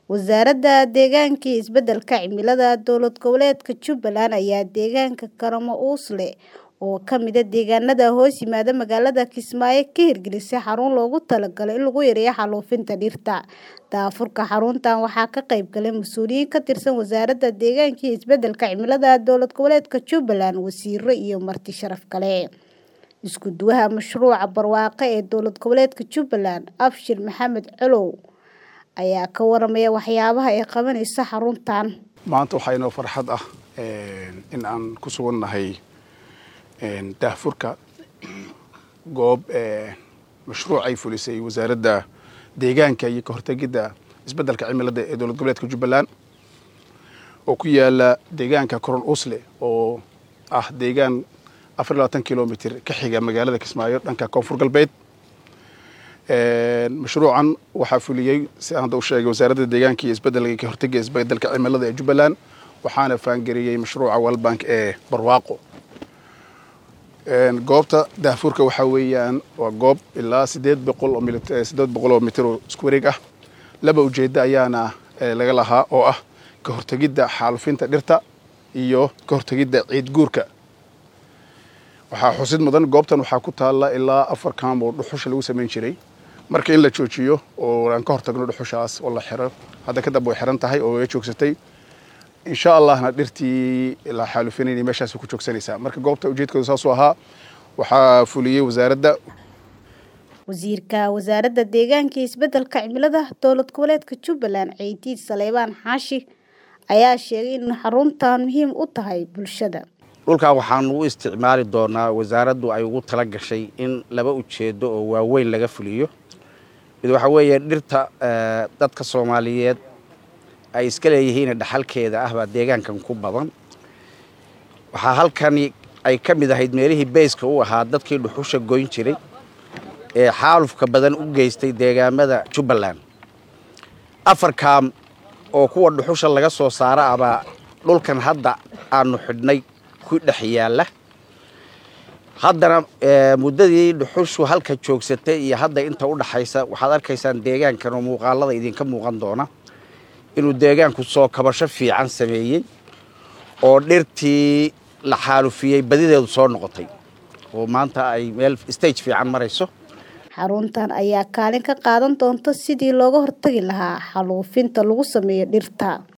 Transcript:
Wasaaradda Deegaanka iyo Isbeddelka Cimilada Dowlad Goboleedka Jubbaland ayaa deegaanka Karamo Uusle oo ka mid ah deegaanada hoos yimaada magaalada Kismaayo ka hirgelisay xarun loogu talagalay in lagu yareeyo xaalufinta dhirta. Daahfurka xaruntan waxaa ka qayb galay mas'uuliyiin ka tirsan Wasaaradda Deegaanka iyo Isbeddelka Cimilada Dowlad Goboleedka Jubbaland, wasiirro iyo marti sharaf kale. Isku duwaha mashruuca barwaaqo ee Dowlad Goboleedka Jubbaland, Abshir Maxamed Colow ayaa ka waramaya waxyaabaha ay qabanayso xaruntan. maanta waxaa inoo farxad ah in aan ku sugannahay daahfurka goob mashruuc ay fulisay wasaaradda deegaanka iyo ka hortegidda isbeddelka cimilada ee dowlad goboleedka jubbaland oo ku yaala deegaanka koron usle oo ah deegaan afar iyo labaatan kilomitr ka xiga magaalada kismaayo dhanka koonfur galbeed mashruucan waxaa fuliyey si aan hadda u sheegay wasaaradda deegaanka iyo isbeddelka iyo ka hortegga isbeddelka cimilada ee jubbaland waxaana faangariyey mashruuca world bank ee barwaaqo goobta daahfurka waxaa weeyaan waa goob ilaa sideed boqol oo sideed boqol oo mitir oo isku wareeg ah laba ujeeddo ayaana laga lahaa oo ah ka hortegidda xaalufinta dhirta iyo ka hortegidda ciid guurka waxaa xusid mudan goobtan waxaa ku taalla ilaa afar kaam oo dhuxusha lagu samayn jiray marka in la joojiyo oo aan ka hortagno dhuxushaas oo la xiro hadda kadib way xiran tahay oo way joogsatay insha allahna dhirtii la xaalufinayna meeshaas ku joogsanaysaa marka goobta ujeedkooda saasuu ahaa waxaa fuliyey wasaaradda wasiirka wasaaradda deegaanka iyo isbeddelka cimilada dowlad goboleedka jubbaland ceydiid saleybaan xaashi ayaa sheegay in xaruntan muhiim u tahay bulshada dhulkan waxaan u isticmaali doonaa wasaaraddu ay ugu tala gashay in laba ujeeddo oo waaweyn laga fuliyo mid waxaa weeye dhirta dadka soomaaliyeed ay iska leeyihiin dhaxalkeeda ah baa deegaankan ku badan waxaa halkani ay ka mid ahayd meelihii beyska u ahaa dadkii dhuxusha goyn jiray ee xaalufka badan u geystay deegaamada jubbaland afar kaam oo kuwa dhuxusha laga soo saara abaa dhulkan hadda aanu xidhnay ku dhex yaalla haddana muddadii dhuxushu halka joogsatay iyo hadda inta u dhaxaysa waxaad arkaysaan deegaankan oo muuqaalada idinka muuqan doona inuu deegaanku soo kabasho fiican sameeyey oo dhirtii la xaalufiyey badideedu soo noqotay oo maanta ay meel stage fiican marayso xaruntan ayaa kaalin ka qaadan doonta sidii looga hortagi lahaa xaalufinta lagu sameeyo dhirta